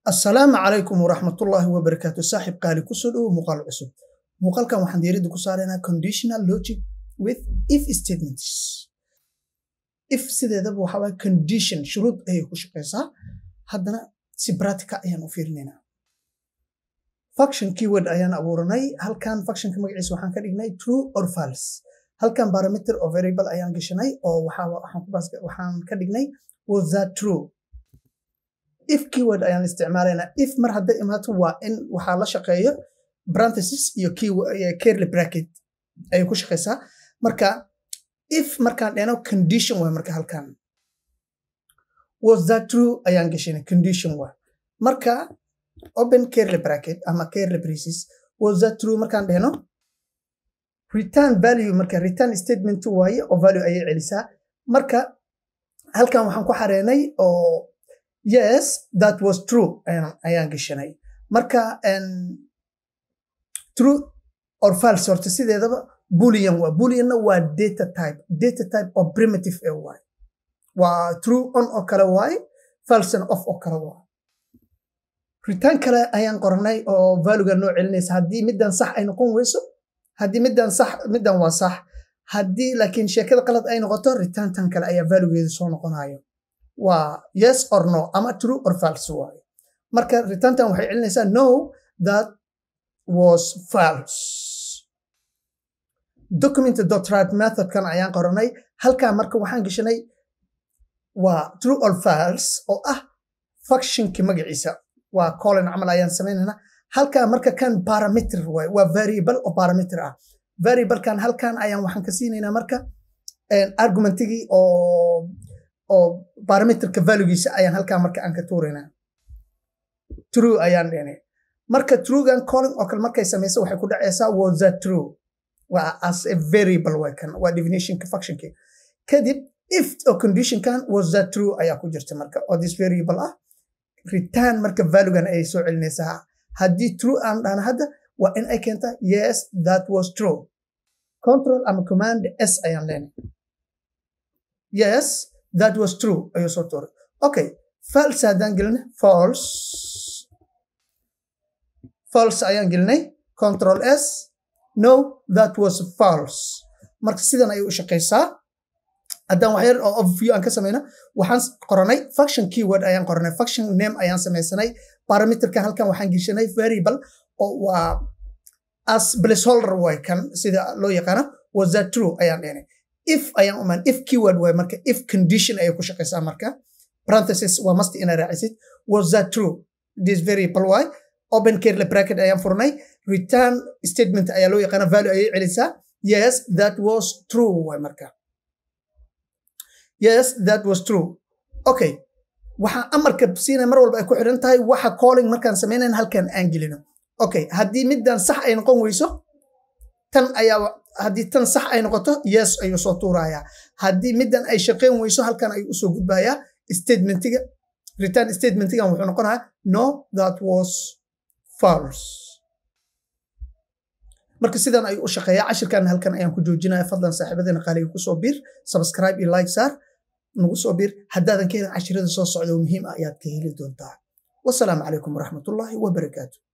assalaamu calaykum waraxmatullaahi wabarakaatu saaxib qaali kusoo dhowo muuqaal cusub muuqaalkan waxaan diiradda ku saaraynaa conditional logic with if statements if sideedaba waxa waye condition shuruud ayay ku shaqaysaa haddana si practica ayaan u fiirinaynaa function keyword ayaan abuuranay halkan functionka magaciisa waxaan ka dhignay true or false halkan parameter or variable ayaan gashanay oo waxaan ka dhignay was that true if keyword ayaan isticmaalaynaa if mar hadday imaato waa in waxaa la shaqeeyo parenthesis iyo curly bracket ayay ku shaqaysaa marka if markaan dhehno condition way marka halkan was that true ayaan gashanay condition waa marka open curly bracket ama curly braces was that true markaan dhehno return value marka return statement waaye oo value ayay celisaa marka halkan waxaan ku xareenay oo yes that was true ayaan gashanay marka true or false horta sideedaba boolean waa booleanna waa data type data type oo primitive ee waay waa true on oo kale waay falsena off oo kale waay return kale ayaan qoranay oo valuega noo celinaysa haddii middan sax ay noqon weyso haddii middan sax middan waa sax haddii laakiin sheekada qalad ay noqoto return tan kale ayaa valuegeeda soo noqonayo waa yes or no ama true or false waayo marka returntan waxay celinaysaa no that was false document dot right methodkan ayaan qoranay halkaa marka waxaan gashanay waa true or false oo ah functionki magaciisa waa colin camal ayaan samaynayna halkaa marka kan parameter waay waa variable oo parameter ah variablekan halkan ayaan waxaan ka siinaynaa marka argumentigii oo oo parameterka valuegiisa ayaan halkaa marka aan ka tuuraynaa true ayaan dhehnay marka truegan colin oo kale markay samaysa waxay ku dhacaysaa was that true waa as a variable way kan waa definitionka functionki kadib if oo conditionkan was that true ayaa ku jirta marka oo this variable ah return marka valuegan ayay soo celinaysaa haddii true aan dhahna hadda waa in ay keenta yes that was true control ama command s ayaan leenay yes that was true ayuu soo tuuray okay false haddaan gelinay false false ayaan gelinay control s no that was false marka sidan ayay u shaqaysaa haddaan waxyar oo overview aan ka samayna waxaan qoranay function keyword ayaan qoranay function name ayaan samaysanay parameterkan halkan waxaan geshanay variable oo waa as placeholder way kan sida loo yaqaano was that true ayaan dhehnay if ayaan umaan if keyword way marka if condition ayay ku shaqaysaa marka parenthesis waa masti inaa raacisid was that true this variable way open curly bracket ayaan furnay return statement ayaa loo yaqaana value ayay celisaa yes that was true way marka yes that was true okay waxaa amarka siinaya mar walba ay ku xidhan tahay waxa calling markaan samaynayn halkan aan gelino okay haddii middan sax ay noqon weyso tan ayaa haddii tan sax ay noqoto yes ayuu soo tuurayaa haddii middan ay shaqayn weyso halkan ayuu usoo gudbayaa statementiga return statementigan wuxuu noqonayaa no that was false marka sidan ayuu u shaqeeyaa cashirkan halkan ayaan ku joojinaya fadlan saaxiibadeena qaaliga kusoo biir subscribe iyo like saar nagu soo biir haddaadan ka helin cashirada soo socda oo muhiim ah ayaad ka heli doontaa wasalaamu calaykum waraxmatullaahi wabarakaatu